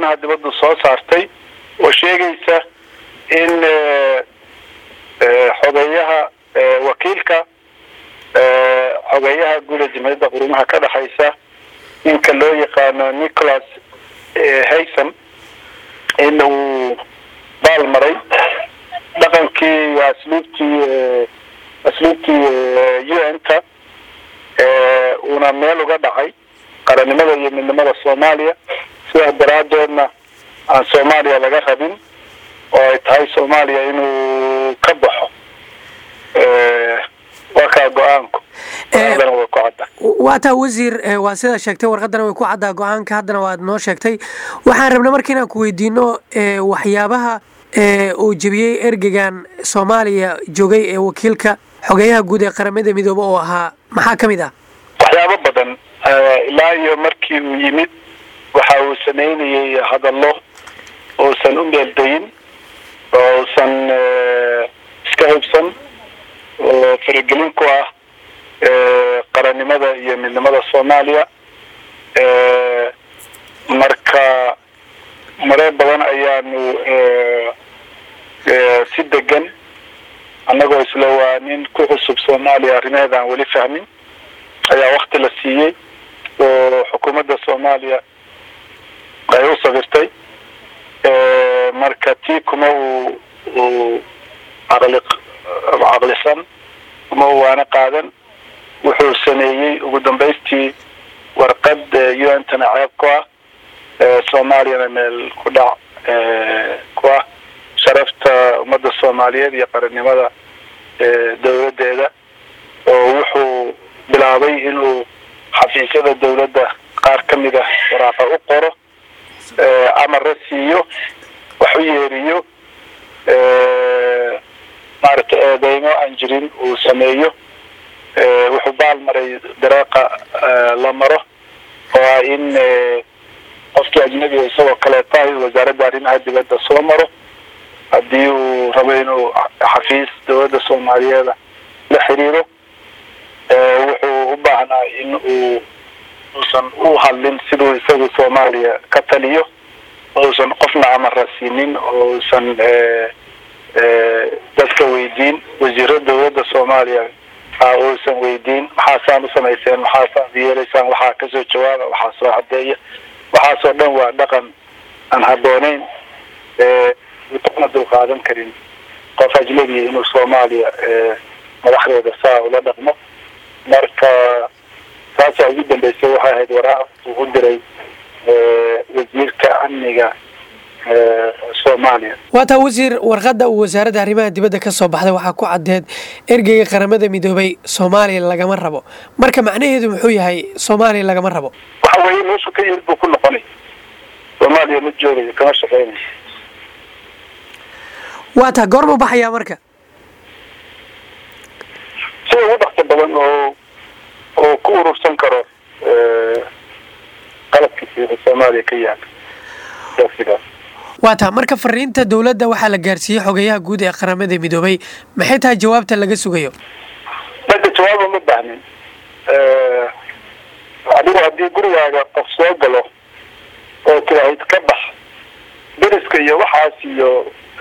arrimaha dibaddu soo saartay oo sheegaysa in xogeeyaha wakiilka xogeeyaha guud ee jamhuuriyadda qurumaha ka dhexaysa ninka loo yaqaano nicholas hayson in uu baal maray dhaqankii iyo asluubtii asluubtii u n ta uuna meel uga dhacay qarannimada iyo midnimada soomaaliya sidaa daraadeedna aan soomaaliya laga rabin oo ay tahay soomaaliya inuu ka baxo waa kaa go-aanku warqadana way ku cadda waa taa wasiir waa sidaa sheegtay warqadana way ku caddaa go-aanka haddana waad noo sheegtay waxaan rabnay marka inaan ku weydiino waxyaabaha uu jebiyey ergegan soomaaliya joogay ee wakiilka xogeeyaha guud ee qaramada midoobe oo ahaa maxaa ka mid ah waxyaabo badan ilaa iyo markii uu yimid waxa uu sameynayay hadallo uusan u meeldayin oo uusan iska hubsan oo faragelin ku ah qarannimada iyo midnimada soomaaliya marka mareer badan ayaanu si degan annagoo isla waa nin ku cusub soomaaliya arrimaheeda aan weli fahmin ayaa wakti la siiyey oo xukuumadda soomaaliya ay u sabirtay marka tii kuma uu uu caqli caqlisan kuma uu waana qaadan wuxuu sameeyey ugu dambaystii warqad u n tana ceeb ku ah soomaaliyana meel ku dhac ku ah sharafta ummadda soomaaliyeed iyo qarannimada dawladdeeda oo wuxuu bilaabay inuu xafiisyada dawladda qaar ka mid ah waraaqa u qoro amara siiyo wax u yeeriyo maaragtay eedeymo aan jirin uu sameeyo wuxuu baal maray dareeqa la maro oo ah in qofkii ajnabiga isagoo kaleeta wasaaradda arrimaha dibadda soo maro haddii uu rabo inuu xafiis dawladda soomaaliyeeda la xiriiro wuxuu u baahnaa in uu uusan u hadlin siduu isagu soomaaliya ka taliyo uusan qofna amara siinin oo uusan dadka weydiin wasiiro dawladda soomaaliya uusan weydiin maxaasaan u samayseen maxaasaad yeelaysaan waxaa kasoo jawaaba waxaa soo cadeeya waxaasoo dhan waa dhaqan aan habbooneyn una dulqaadan karin qof ajnabiya inuu soomaaliya madaxdeeda saa ula dhaqmo marka taasaa ugu dambeysay waxay ahayd waraaq uu u diray wasiirka amniga soomaaliya waa taa wasiir warqadda uu wasaaradda arrimaha dibadda ka soo baxday waxaa ku caddeed ergeyga qaramada midoobay soomaaliya lagama rabo marka macnaheedu muxuu yahay soomaaliya lagama rabo waxa weeye meeshu ka yimid buu ku noqonay soomaaliya ma joogayo kama shaqeynayo waa taa goormuu baxayaa marka sida ugu dhaqso badan oo oo ku urursan karo qalabkiisa soomaaliya ka yaala sidaas waa taa marka fariinta dowladda waxaa la gaarsiiyey xogeyaha guud ee qaramada midoobay maxay tahay jawaabta laga sugayo marka jawaaba ma baahnin adigu haddii gurigaaga qof soo galo oo tiraahid ka bax deriska iyo waxaas iyo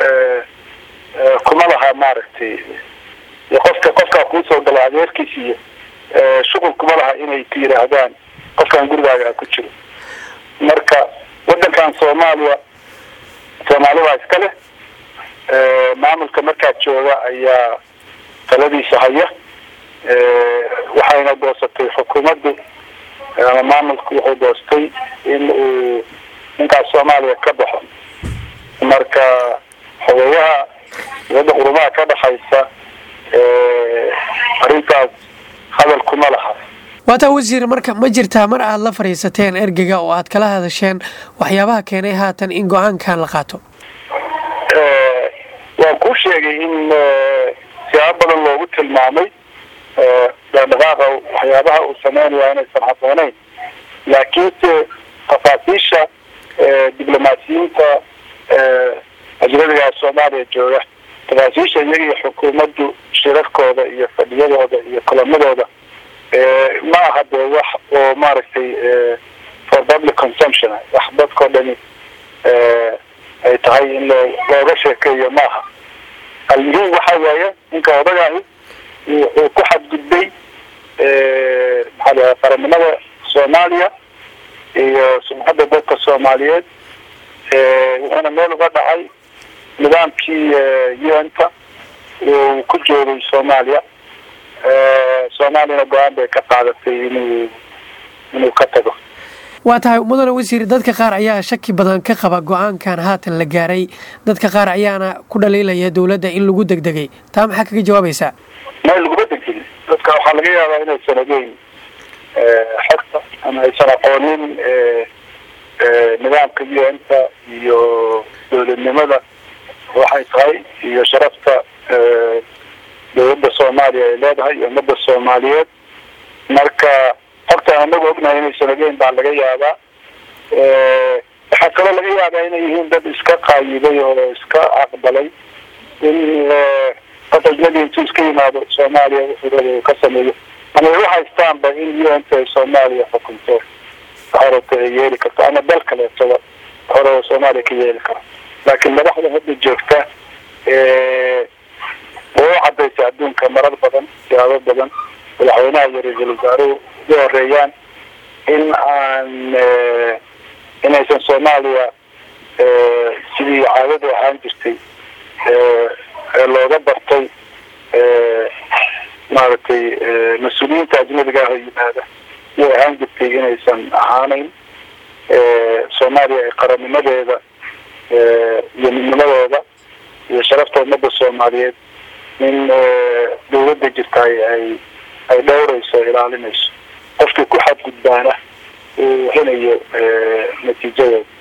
kuma laha maaragtay iyo qofka qofkaa kuusoo galo adeerkiis iyo shuqul kuma laha inay ku yidhaahdaan qofkan gurigaaga ku jiro marka wadankan soomaaliya soomaali baa iska leh maamulka markaa jooga ayaa taladiisa haya waxayna doosatay xukuumaddu ama maamulku wuxuu doostay in uu ninkaas soomaaliya ka baxo marka xogeyaha dibadda qurumaha ka dhexaysa arrintaas hadal kuma laha waataa wasiir marka ma jirtaa mar aad la fadhiisateen ergega oo aad kala hadasheen waxyaabaha keenay haatan in go-aankan la qaato waan kuu sheegay in siyaabo badan loogu tilmaamay dhaqdhaqaaqa waxyaabaha uu sameynaya inaysan habbooneyn laakiinse tafaasiisha diblomaasiyiinta ajnabigaa soomaaliya jooga tafaasiisha iyaga iyo xukuumaddu shirarkooda iyo fadhiyadooda iyo kulamadooda ma aha dee wax oo maaragtay for public consumption wax dadkao dhani ay tahay in loo looga sheekeeyo maaha almuhiim waxa waaye ninka odagaahi wuxuu ku xadgudbay maxaa la qarannimada soomaaliya iyo sumcadda dadka soomaaliyeed wuxuuna meel uga dhacay nidaamkii un-ta uu ku joogay soomaaliya soomaaliyana go-aan bay ka qaadatay inuu inuu ka tago waa tahay mudane wasiir dadka qaar ayaa shaki badan ka qaba go-aankan haatan la gaaray dadka qaar ayaana ku dhaliilaya dowladda in lagu degdegay taa maxaa kaga jawaabaysaa ma laguma degdegin dadka waxaa laga yaabaa inaysan ogeyn xogta ama aysan aqoonin nidaamka un-ta iyo dowladnimada waxay tahay iyo sharafta dowladda soomaaliya ay leedahay iyo ummadda soomaaliyeed marka horta anagu ognahay inaysan ogeyn baa laga yaabaa waxaa kaloo laga yaabaa inay yihiin dad iska qaayibay oo iska aqbalay in qof ajnabi intuu iska yimaado soomaaliya wuxuu raba uu ka sameeyo ama ay u haystaanba in un-ta ay soomaaliya xukunto horata ay yeeli karto ama dal kaleetoba hore soomaaliya ka yeeli karo laakiin madaxda hadda joogta way u cadaysay adduunka marar badan siyaabo badan madaxweynaha iyo ra-iisul wasaaruhu ugu horeeyaan in aan inaysan soomaaliya sidii caadadu ahaan jirtay ee looga bartay maaragtay mas-uuliyiinta ajnabiga ah oo yimaada iyay ahaan jirtay inaysan ahaaneyn soomaaliya ay qarannimadeeda iyo midnimadeeda iyo sharafta ummadda soomaaliyeed in dawladda jirta ay ay dhowrayso ilaalinayso qofkii ku xadgudbaana uu helayo natiijadeeda